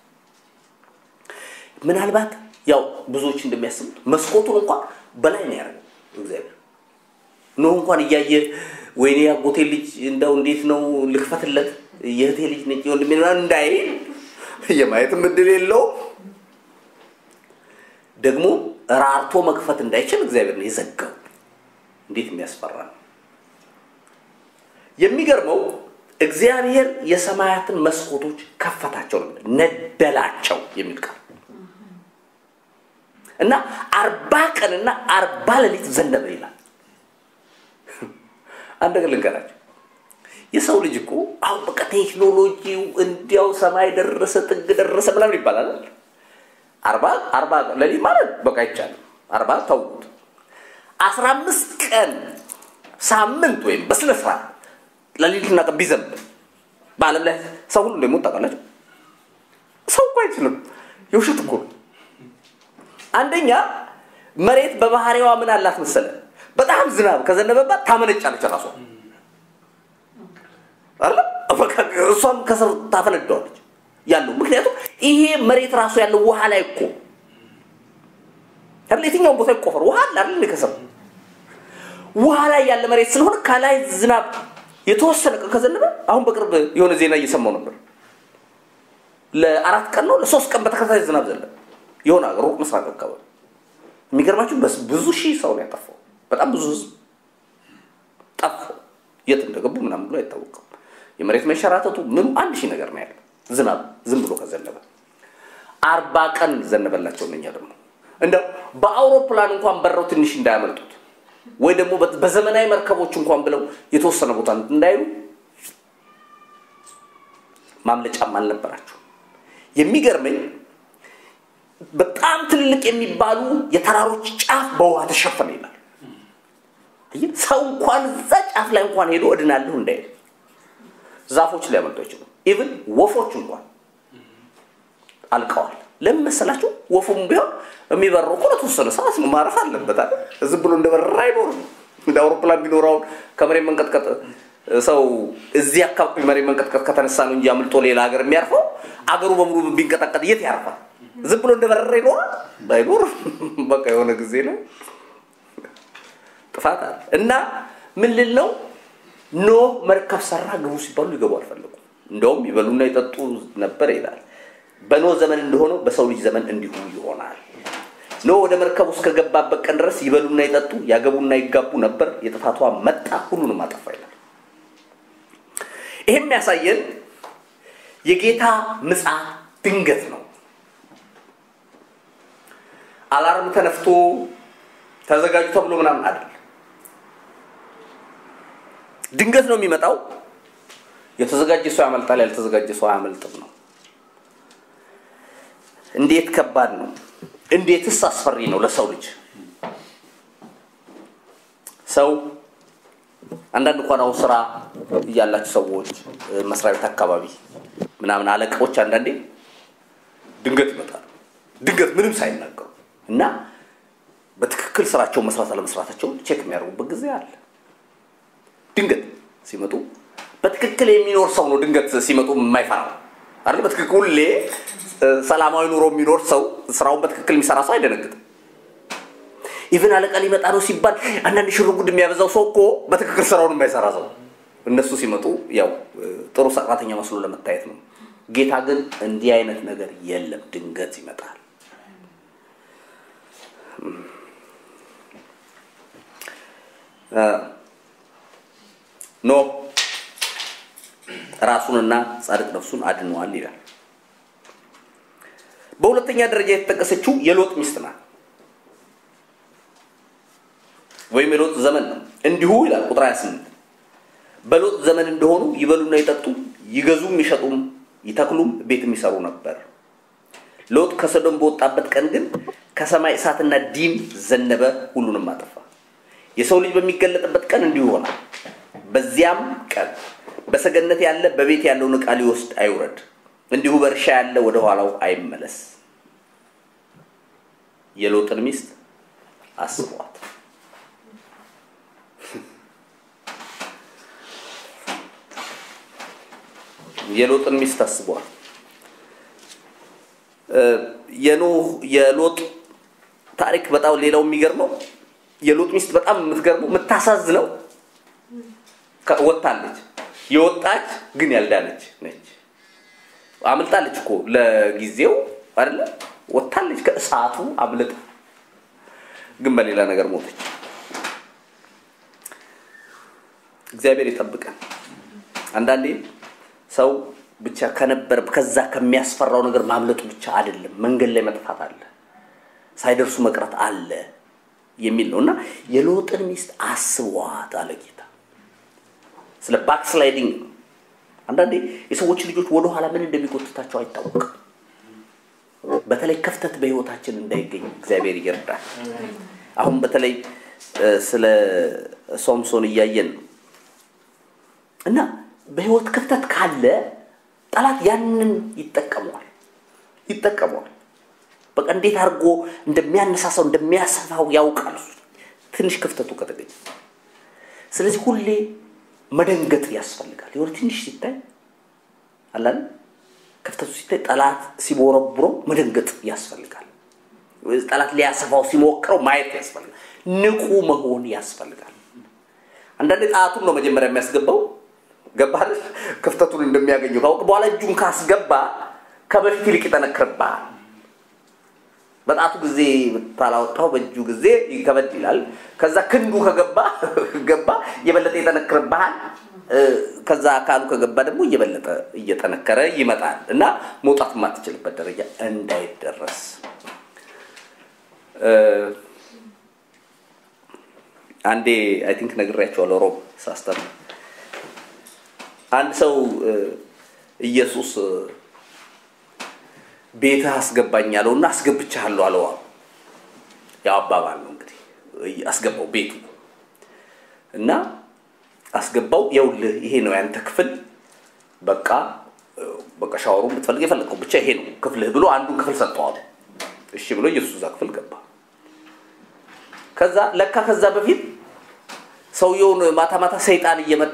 ምናልባት ያው ብዙዎች እንደሚያስቡት መስኮቱን እንኳን በላይ ነው ያደረገው እግዚአብሔር ኖህ እንኳን እያየ ወይኔ ያጎቴ ልጅ እንደው እንዴት ነው ልክፈትለት የእህቴ ልጅ ነች የወንድሜ ምናምን እንዳይል የማየትም እድል የለው ደግሞ ራርቶ መክፈት እንዳይችል እግዚአብሔር ነው የዘጋው እንዴት የሚያስፈራ ነው የሚገርመው እግዚአብሔር የሰማያትን መስኮቶች ከፈታቸው ነው ነደላቸው የሚል ቃል እና አርባ ቀንና አርባ ሌሊት ዘነበ ይላል አንድ ነገር ልንገራቸው የሰው ልጅ እኮ አሁን በቃ ቴክኖሎጂው እንዲያው ሰማይ ደረሰ ጥግ ደረሰ ምናምን ይባላል አርባ አርባ ሌሊት ማለት በቃ አይቻልም አርባ ተውት አስራ አምስት ቀን ሳምንት ወይም በስነ ስርዓት ሌሊትና ቀን ቢዘንብ በአለም ላይ ሰው ሁሉ እንደሞት ታውቃላችሁ ሰው እኮ አይችልም የውሸት እኮ ነው አንደኛ መሬት በባህሪዋ ምን አላት መሰለ በጣም ዝናብ ከዘነበባት ታመነጫለች ራሷ አለ እሷም ከስር ታፈነዳዋለች ያለው ምክንያቱም ይሄ መሬት ራሱ ያለው ውሃ ላይ እኮ አይደል የትኛውን ቦታ ይቆፈር ውሃ አለ አይደል ከስር ውሃ ላይ ያለ መሬት ስለሆነ ከላይ ዝናብ የተወሰነ ቀን ከዘነበ አሁን በቅርብ የሆነ ዜና እየሰማው ነበር ለአራት ቀን ነው ለሶስት ቀን በተከታታይ ዝናብ ዘነበ የሆነ ሩቅ ምስራቅ አካባቢ የሚገርማችሁ ብዙ ሺህ ሰው ነው ያጠፋው በጣም ብዙ ህዝብ ጠፋ የት እንደገቡ ምናምን ብሎ አይታወቅም የመሬት መንሸራተቱ ምኑ አንድ ሺህ ነገር ነው ያለ ዝናብ ዝም ብሎ ከዘነበ አርባ ቀን ዘነበላቸው እነኛ ደግሞ እንደው በአውሮፕላን እንኳን በረው ትንሽ እንዳያመልጡት ወይ ደግሞ በዘመናዊ መርከቦች እንኳን ብለው የተወሰነ ቦታ እንዳይሉ ማምለጫም አልነበራቸው የሚገርመኝ በጣም ትልልቅ የሚባሉ የተራሮች ጫፍ በውሃ ተሸፈነ ይላል አየህ፣ ሰው እንኳን እዛ ጫፍ ላይ እንኳን ሄዶ እድናለሁ እንዳይል ዛፎች ሊያመልጡ አይችሉም። ኢቭን ወፎች እንኳን አልቀዋል። ለምን መሰላችሁ? ወፉም ቢሆን የሚበረው እኮ ለተወሰነ ሰዓት ነው፣ ማረፍ አለበት አይደል? ዝም ብሎ እንደበረራ አይኖርም። እንደ አውሮፕላን ቢኖረውን ከመሬት መንቀጥቀጥ ሰው እዚህ አካባቢ መሬት መንቀጥቀጥ ከተነሳ ነው እንጂ አምልጦ ሌላ ሀገር የሚያርፈው አገሩ በሙሉ ቢንቀጠቀጥ የት ያርፋል? ዝም ብሎ እንደበረረ ይኖራል? አይኖርም። በቃ የሆነ ጊዜ ላይ ጥፋት አለ እና ምን ልል ነው ኖህ መርከብ ሰራ ግቡ ሲባሉ ሊገቡ አልፈለጉም። እንደውም ይበሉና ይጠጡ ነበር ይላል። በኖህ ዘመን እንደሆነው በሰው ልጅ ዘመን እንዲሁ ይሆናል። ኖህ ወደ መርከብ ውስጥ ከገባበት ቀን ድረስ ይበሉና ይጠጡ ያገቡና ይጋቡ ነበር። የጥፋቷ መጣ፣ ሁሉንም አጠፋ ይላል። ይሄ የሚያሳየን የጌታ ምጽአት ድንገት ነው። አላርም ተነፍቶ ተዘጋጁ ተብሎ ምናምን አይደል። ድንገት ነው የሚመጣው። የተዘጋጀ ሰው ያመልጣል፣ ያልተዘጋጀ ሰው አያመልጥም ነው። እንዴት ከባድ ነው! እንዴትስ አስፈሪ ነው ለሰው ልጅ። ሰው አንዳንድ እንኳን አሁን ስራ እያላችሁ ሰዎች መስሪያ ቤት አካባቢ ምናምን አለቃዎች አንዳንዴ ድንገት ይመጣሉ። ድንገት ምንም ሳይናገሩ እና በትክክል ስራቸውን መስራት አለመስራታቸውን ቼክ የሚያደርጉበት ጊዜ አለ። ድንገት ሲመጡ በትክክል የሚኖር ሰው ነው ድንገት ሲመጡ የማይፈራው አይደል? በትክክል ሁሌ ሰላማዊ ኑሮ የሚኖር ሰው ስራውን በትክክል የሚሰራ ሰው አይደነግጥም። ኢቭን አለቃ ሊመጣ ነው ሲባል አንዳንድ ሽርጉድ የሚያበዛው ሰው እኮ በትክክል ስራውን የማይሰራ ሰው እነሱ ሲመጡ ያው ጥሩ ሰራተኛ መስሎ ለመታየት ነው። ጌታ ግን እንዲህ አይነት ነገር የለም፣ ድንገት ይመጣል። ኖ ራሱንና ጻድቅ ነፍሱን አድነዋል ይላል። በሁለተኛ ደረጃ የተጠቀሰችው የሎጥ ሚስት ናት፣ ወይም የሎጥ ዘመን ነው። እንዲሁ ይላል ቁጥር 28 በሎጥ ዘመን እንደሆኑ ይበሉና ይጠጡ ይገዙም ይሸጡም ይተክሉም ቤትም ይሰሩ ነበር። ሎጥ ከሰዶም በወጣበት ቀን ግን ከሰማይ እሳትና ዲን ዘነበ፣ ሁሉንም አጠፋ። የሰው ልጅ በሚገለጥበት ቀን እንዲሁ ይሆናል። በዚያም ቀን በሰገነት ያለ በቤት ያለውን ዕቃ ሊወስድ አይውረድ፣ እንዲሁ በእርሻ ያለ ወደ ኋላው አይመለስ። የሎጥን ሚስት አስቧት። የሎጥን ሚስት አስቧት። የኖህ የሎጥ ታሪክ በጣም ሌላው የሚገርመው የሎጥ ሚስት በጣም የምትገርመው የምታሳዝነው ወጣለች። የወጣች ግን ያልዳነች ነች። አምልጣለች እኮ ለጊዜው አይደለ? ወጣለች ከእሳቱ አምልጣ፣ ግን በሌላ ነገር ሞተች። እግዚአብሔር ይጠብቀን። አንዳንዴ ሰው ብቻ ከነበር ከዛ ከሚያስፈራው ነገር ማምለጡ ብቻ አይደለም፣ መንገድ ላይ መጥፋት አለ፣ ሳይደርሱ መቅረት አለ የሚል ነው እና የሎጥን ሚስት አስቧት አለ ጌታ። ስለ ባክስላይዲንግ ነው። አንዳንዴ የሰዎች ልጆች ወደኋላ ምን እንደሚጎትታቸው አይታወቅም። በተለይ ክፍተት በህይወታችን እንዳይገኝ እግዚአብሔር ይርዳል። አሁን በተለይ ስለ ሶምሶን እያየን ነው እና በህይወት ክፍተት ካለ ጠላት ያንን ይጠቀመዋል ይጠቀመዋል። በቃ እንዴት አድርጎ እንደሚያነሳሳው እንደሚያሰፋው ያውቃል ትንሽ ክፍተቱ ከተገኘ። ስለዚህ ሁሌ መደንገጥ ያስፈልጋል። የሆነ ትንሽ ሲታይ አላለ ክፍተቱ ሲታይ ጠላት ሲቦረቡረው መደንገጥ ያስፈልጋል። ጠላት ሊያሰፋው ሲሞክረው ማየት ያስፈልጋል። ንቁ መሆን ያስፈልጋል። አንዳንዴ ጣቱን ነው መጀመሪያ የሚያስገባው ገባህ? ክፍተቱን እንደሚያገኘው ካወቅ በኋላ እጁን ካስገባ ከበፊት ይልቅ ይጠነክርብሃል። በጣቱ ጊዜ ታላወጣው በእጁ ጊዜ ከበድ ይላል። ከዛ ክንዱ ከገባ ገባ የበለጠ ይጠነክርብሃል። ከዛ አካሉ ከገባ ደግሞ እየበለጠ እየጠነከረ ይመጣል እና መውጣት የማትችልበት ደረጃ እንዳይደረስ አንዴ አይ ቲንክ ነግሬያቸዋለሁ። ሮብ ሳስተምር አንድ ሰው ኢየሱስ ቤትህ አስገባኝ አለው እና አስገብቻለሁ አለው። ያው አባባል ነው እንግዲህ አስገባው ቤቱ። እና አስገባው። የውልህ ይሄ ነው ያንተ ክፍል፣ በቃ በቃ ሻወሩ ብትፈልግ የፈለግከው ብቻ ይሄ ነው ክፍልህ ብሎ አንዱን ክፍል ሰጠዋል። እሺ ብሎ ኢየሱስ እዛ ክፍል ገባ። ከዛ ለካ ከዛ በፊት ሰውየውን ማታ ማታ ሰይጣን እየመጣ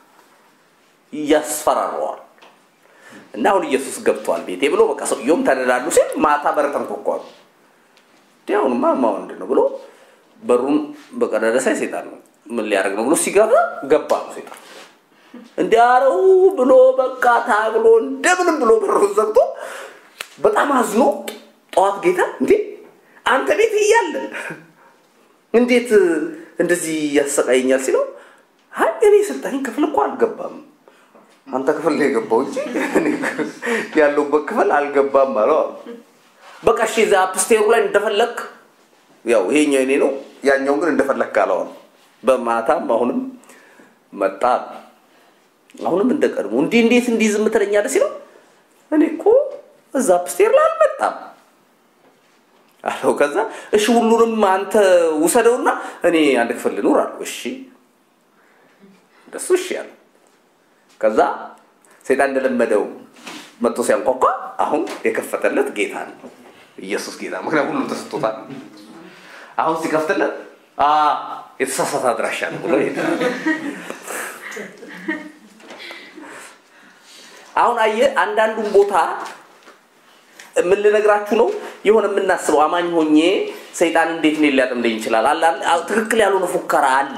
እያስፈራረዋል እና አሁን ኢየሱስ ገብቷል ቤቴ ብሎ በቃ ሰውየውም ተነዳሉ ሲል ማታ በር ተንኳኳሉ። እንዲህ አሁንማ ማ ወንድ ነው ብሎ በሩን በቀዳዳ ሳይ ሰይጣን ነው ምን ሊያደርግ ነው ብሎ ሲገባ ገባ ነው ሰይጣን እንዲያረው ብሎ በቃ ታግሎ እንደምንም ብሎ በሩን ዘግቶ በጣም አዝኖ ጠዋት ጌታ እንዴ አንተ ቤት እያለ እንዴት እንደዚህ ያሰቃየኛል ሲለው አይ እኔ የሰጠኸኝ ክፍል እኮ አልገባም አንተ ክፍል ነው የገባው እንጂ እኔ ያለሁበት ክፍል አልገባም አለው በቃ እሺ እዛ አፕስቴሩ ላይ እንደፈለክ ያው ይሄኛው የኔ ነው ያኛው ግን እንደፈለክ አለዋል በማታም አሁንም መጣ አሁንም እንደ ቀድሞ እንዲህ እንዴት እንዲህ ዝም ትለኛለህ ሲለው እኔ እኮ እዛ አፕስቴር ላይ አልመጣም አለው ከዛ እሺ ሁሉንም አንተ ውሰደውና እኔ አንድ ክፍል ልኑር አለው እሺ እንደሱ እሺ አለው ከዛ ሰይጣን እንደለመደው መጥቶ ሲያንኳኳ አሁን የከፈተለት ጌታ ነው ኢየሱስ ጌታ ምክንያቱም ሁሉም ተሰጥቶታል አሁን ሲከፍትለት የተሳሳተ አድራሻ ነው ብሎ አሁን አየ አንዳንዱን ቦታ ምን ልነግራችሁ ነው የሆነ የምናስበው አማኝ ሆኜ ሰይጣን እንዴት እኔን ሊያጠምደኝ ይችላል ትክክል ያልሆነ ፉከራ አለ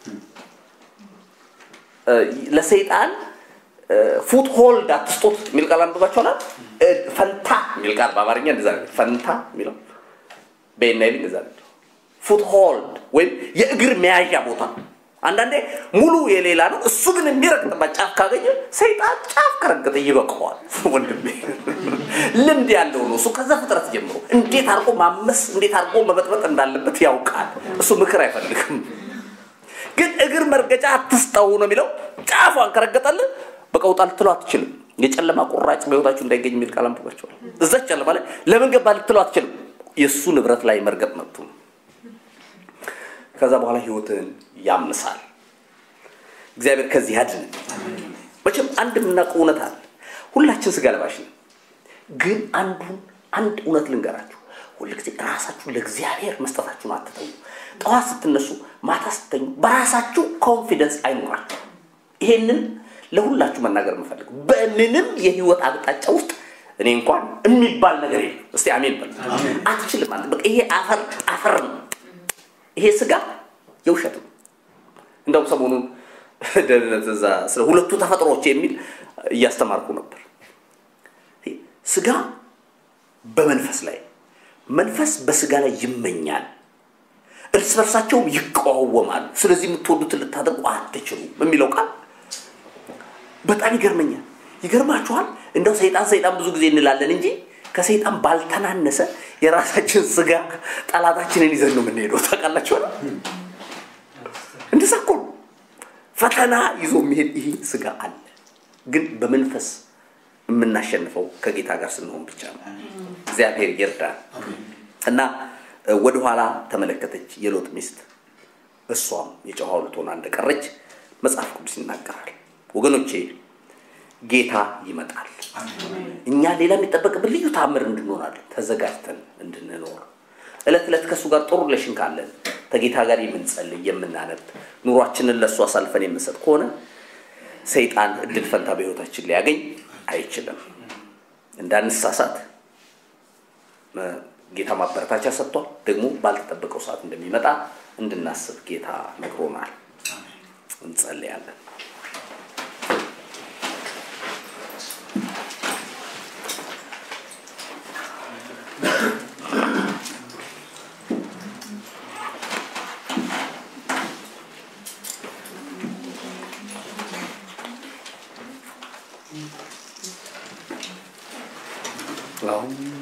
ለሰይጣን ፉት ሆልድ አትስጦት የሚል ቃል አንብባችኋላል ፈንታ የሚል ቃል በአማርኛ እንደዛ ፈንታ የሚለው በኤንአይቪ እንደዛ ፉት ሆልድ ወይም የእግር መያዣ ቦታ አንዳንዴ ሙሉ የሌላ ነው እሱ ግን የሚረግጥበት ጫፍ ካገኘ ሰይጣን ጫፍ ከረገጠ ይበቀዋል ወንድሜ ልምድ ያለው ነው እሱ ከዛ ፍጥረት ጀምሮ እንዴት አድርጎ ማመስ እንዴት አድርጎ መበጥበጥ እንዳለበት ያውቃል እሱ ምክር አይፈልግም ግን እግር መርገጫ አትስጠው ነው የሚለው ጫፏን ከረገጠልን በቀውጣ ልትለው አትችልም የጨለማ ቁራጭ በህይወታችሁ እንዳይገኝ የሚል ቃል አንብባችኋል እዛች ጨለማ ላይ ለምን ገባ ልትለው አትችልም የእሱ ንብረት ላይ መርገጥ መብቱ ነው ከዛ በኋላ ህይወትን ያምሳል እግዚአብሔር ከዚህ ያድን መቼም አንድ የምናውቀው እውነት አለ ሁላችን ስጋ ለባሽ ነው ግን አንዱን አንድ እውነት ልንገራችሁ ሁልጊዜ ራሳችሁ ለእግዚአብሔር መስጠታችሁን አትተኙ ጠዋት ስትነሱ ማታ ስተኙ በራሳችሁ ኮንፊደንስ አይኖራችሁ ይሄንን ለሁላችሁ መናገር የምፈልግ በምንም የህይወት አቅጣጫ ውስጥ እኔ እንኳን የሚባል ነገር የለም እስቲ አሜን በል አትችልም አንተ በቃ ይሄ አፈር አፈር ነው ይሄ ስጋ የውሸት ነው እንደውም ሰሞኑን ደህንነት እዛ ስለ ሁለቱ ተፈጥሮዎች የሚል እያስተማርኩ ነበር ስጋ በመንፈስ ላይ መንፈስ በስጋ ላይ ይመኛል እርስ በርሳቸውም ይቃወማሉ ስለዚህ የምትወዱትን ልታደርጉ አትችሉም የሚለው ቃል በጣም ይገርመኛል ይገርማችኋል እንደው ሰይጣን ሰይጣን ብዙ ጊዜ እንላለን እንጂ ከሰይጣን ባልተናነሰ የራሳችን ስጋ ጠላታችንን ይዘን ነው የምንሄደው ታውቃላችሁ እንደዛ እኮ ነው ፈተና ይዞ የሚሄድ ይሄ ስጋ አለ ግን በመንፈስ የምናሸንፈው ከጌታ ጋር ስንሆን ብቻ ነው እግዚአብሔር ይርዳል እና ወደኋላ ተመለከተች የሎጥ ሚስት እሷም የጨዋ ልትሆና እንደቀረች መጽሐፍ ቅዱስ ይናገራል ወገኖቼ ጌታ ይመጣል እኛ ሌላ የሚጠበቅብን ልዩ ታምር እንድንሆናለን ተዘጋጅተን እንድንኖር እለት ዕለት ከእሱ ጋር ጥሩ ሪሌሽን ካለን ከጌታ ጋር የምንጸልይ የምናነብ ኑሯችንን ለእሱ አሳልፈን የምንሰጥ ከሆነ ሰይጣን እድል ፈንታ በህይወታችን ሊያገኝ አይችልም እንዳንሳሳት ጌታ ማበረታቻ ሰጥቷል ደግሞ ባልተጠበቀው ሰዓት እንደሚመጣ እንድናስብ ጌታ ነግሮናል እንጸልያለን አሁን